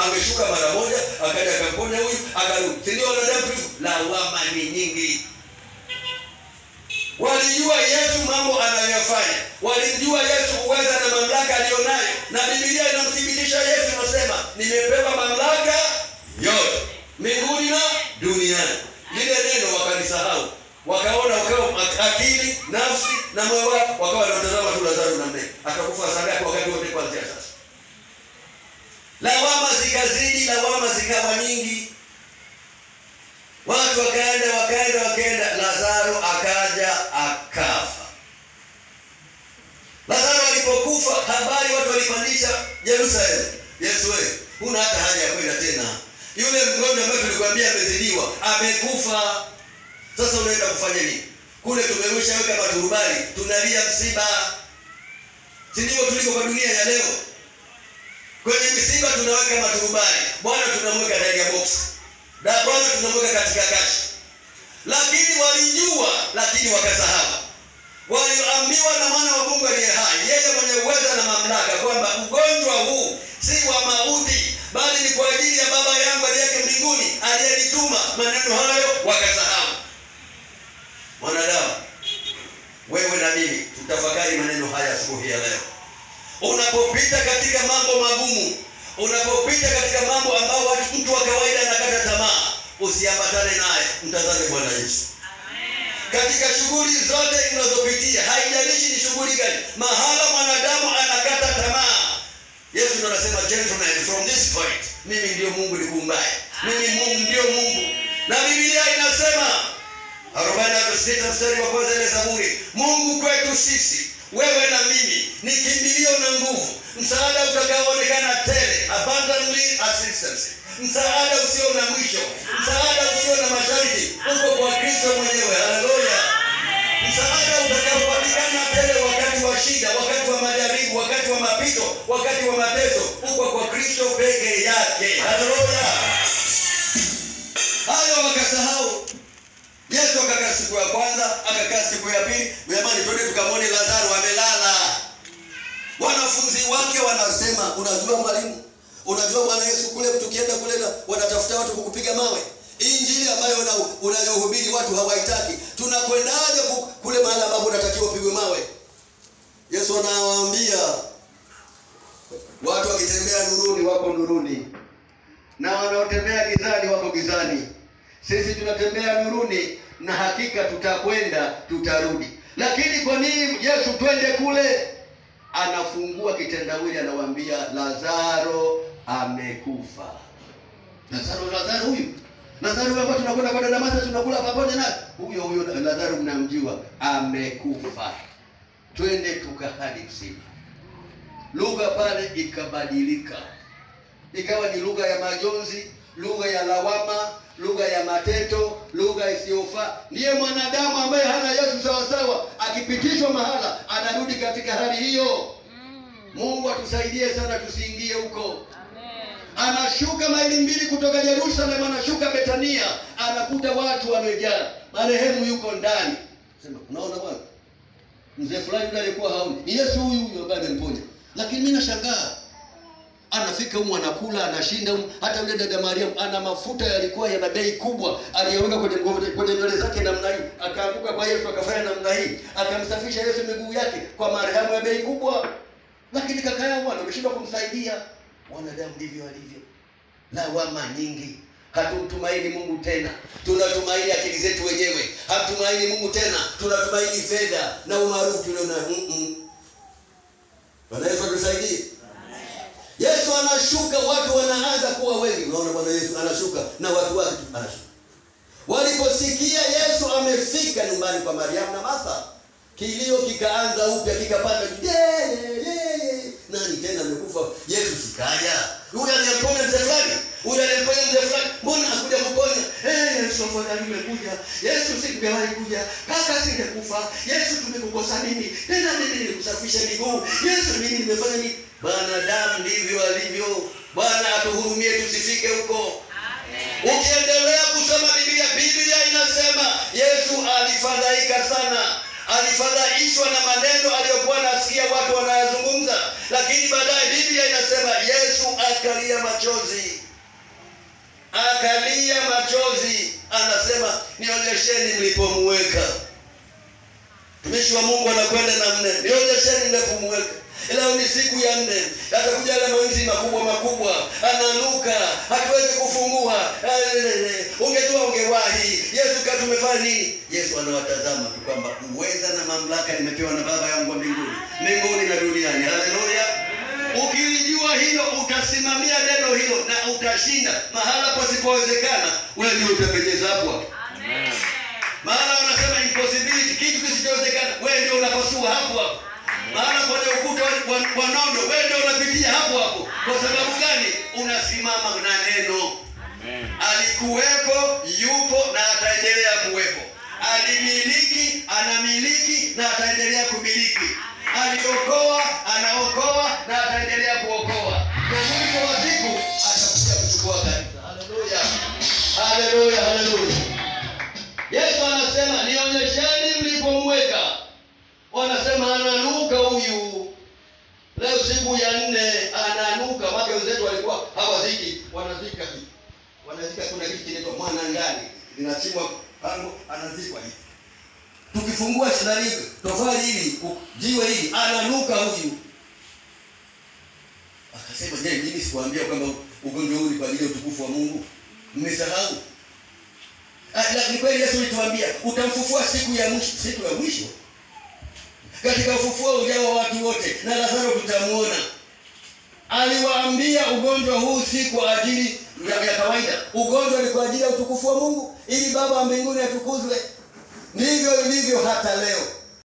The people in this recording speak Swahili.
angeshuka mara moja akaja akamponya huyu akarudi si ndio wanadamu tulivyo lawama ni nyingi walijua yesu mambo anayoyafanya walimjua yesu uweza na mamlaka aliyonayo na bibilia inamthibitisha yesu inasema nimepewa mamlaka yote mbinguni na duniani lile neno wakalisahau wakaona wakawa akili nafsi na moyo wao wakawa wanatazama tu lazaro na mne atakufa saa ngapi wakati wote kuanzia sasa lawama zikazidi lawama zikawa nyingi watu wakaenda wakaenda wakaenda lazaro akaja akafa lazaro alipokufa habari watu walipandisha jerusalem yesu wewe huna hata haja ya kwenda tena yule mgonjwa ambaye tulikwambia amezidiwa amekufa sasa unaenda kufanya nini kule tumerusha weka maturubali tunalia msiba si ndivyo tuliko kwa dunia ya leo kwenye misiba tunaweka maturubali bwana tunamweka ndani ya boksi na bwana tunamweka katika kashi lakini walijua lakini wakasahau walioambiwa na mwana wa mungu aliye hai yeye mwenye uweza na mamlaka kwamba ugonjwa huu si wa mauti bali ni kwa ajili ya baba yangu aliyeke mbinguni aliyenituma maneno hayo wakasahau mwanadamu wewe na mimi tutafakari maneno haya asubuhi ya leo unapopita katika mambo magumu unapopita katika mambo ambayo watu mtu wa kawaida anakata tamaa usiambatane naye mtazame bwana yesu katika shughuli zote unazopitia haijalishi ni shughuli gani mahala mwanadamu anakata tamaa yesu ndo anasema gentlemen from this point mimi ndio mungu nikuumbaye mimi mungu ndio mungu na bibilia inasema arobaini na sita mstari wa kwanza ile zaburi mungu kwetu sisi wewe na mimi ni kimbilio na nguvu msaada utakaoonekana tele abundantly assistance msaada usio na mwisho msaada usio na masharti uko kwa kristo mwenyewe haleluya msaada utakaopatikana tele wakati wa shida wakati wa majaribu wakati wa mapito wakati wa mateso uko kwa kristo peke yake haleluya hayo wakasahau yesu akakaa siku ya kwanza akakaa siku ya pili jamani twende tukamwone lazaro amelala wanafunzi wake wanasema unajua mwalimu unajua bwana yesu kule tukienda kule na wanatafuta watu kukupiga mawe hii injili ambayo una- unayohubiri watu hawaitaki tunakwendaje ku- kule mahali ambapo unatakiwa upigwe mawe yesu anawaambia watu wakitembea nuruni wako nuruni na wanaotembea gizani wako gizani sisi tunatembea nuruni na hakika tutakwenda tutarudi lakini kwa nini yesu twende kule anafungua kitendawili anawaambia lazaro amekufa lazaro lazaro huyu lazaro huyu ambaye tunakwenda kwenda damascus tunakula pamoja naye huyo huyo lazaro mnamjua amekufa twende tukahadi msiba lugha pale ikabadilika ikawa ni lugha ya majonzi lugha ya lawama lugha ya mateto lugha isiyofaa ndiye mwanadamu ambaye hana yesu sawasawa akipitishwa mahala anarudi katika hali hiyo mungu atusaidie sana tusiingie huko anashuka maili mbili kutoka jerusalem anashuka betania anakuta watu wamejaa marehemu yuko ndani sema unaona bwana mzee fulani yule alikuwa haoni ni yesu huyu huyu ambaye amemponya lakini mi nashangaa anafika humu anakula anashinda humu hata yule dada mariamu ana mafuta yalikuwa yana bei kubwa aliyoweka kwenye nguo- kwenye nywele zake namna hii akaanguka kwa yesu akafanya namna hii akamsafisha yesu miguu yake kwa marehemu ya bei kubwa lakini kaka yao bwana ameshindwa kumsaidia wanadamu ndivyo walivyo lawama nyingi hatumtumaini mungu tena tunatumaini akili zetu wenyewe hatumaini mungu tena tunatumaini fedha na umaarufu tuliona mm-mm. bwana yesu atusaidie yesu anashuka watu wanaanza kuwa wengi unaona bwana yesu anashuka na watu wake tu anashuka waliposikia yesu amefika nyumbani kwa mariamu na martha kilio kikaanza upya kikapanda yeye yeye nani tena amekufa yesu sikaja huyu aliyemponya mzee fulani huyu aliyemponya mzee fulani mbona hakuja kuponya Eh, yesu afadhali umekuja yesu singewahi kuja kaka singekufa yesu tumekukosa nini tena mimi nilikusafisha miguu yesu mimi nimefanya nini wanadamu ndivyo alivyo bwana atuhurumie tusifike huko ukiendelea kusoma biblia biblia inasema yesu alifadhaika sana alifadhaishwa na maneno aliyokuwa anasikia watu wanayazungumza lakini baadaye biblia inasema yesu akalia machozi akalia machozi anasema nionyesheni mlipomuweka mtumishi wa mungu anakwenda na nne nionyesheni mlipomuweka leo ni siku ya nne atakuja yale mawinzi makubwa makubwa ananuka hatuwezi kufungua ungejua ungewahi yesu ka tumefanya nini yesu anawatazama tu kwamba uweza na mamlaka nimepewa na baba yangu wa mbinguni mbinguni na duniani haleluya ukilijua hilo utasimamia neno hilo na utashinda mahala pasipowezekana wewe ndio utapendeza hapo hapo mahala wanasema impossibility kitu kisichowezekana wewe ndio unapasua hapo hapo mahala kwenye ukuta wa- wa- wa nondo wewe ndio unapitia hapo hapo kwa sababu gani unasimama na neno alikuwepo yupo na ataendelea kuwepo alimiliki anamiliki na ataendelea kumiliki aliokoa anaokoa na ataendelea kuokoa kwa mwisho wa siku atakuja kuchukua kanisa haleluya haleluya haleluya yesu anasema nionyesheni mlipomweka wanasema ananuka huyu leo siku ya nne ananuka make wenzetu walikuwa hawaziki wanazika hivi wanazika kuna kitu kinaitwa mwana ndani linachimwa pango anazikwa hivi tukifungua shidari tofali hili u- jiwe hili ananuka huyu akasema je mimi sikuambia kwamba ugonjwa huu ni kwa ajili ya utukufu wa mungu mmesahau Ah, la- ni kweli yesu ulituambia utamfufua siku ya mwisho siku ya mwisho katika ufufuo ujao wa watu wote na lazaro tutamuona aliwaambia ugonjwa huu si kwa ajili ya, ya kawaida ugonjwa ni kwa ajili ya utukufu wa mungu ili baba wa mbinguni atukuzwe ndivyo ilivyo hata leo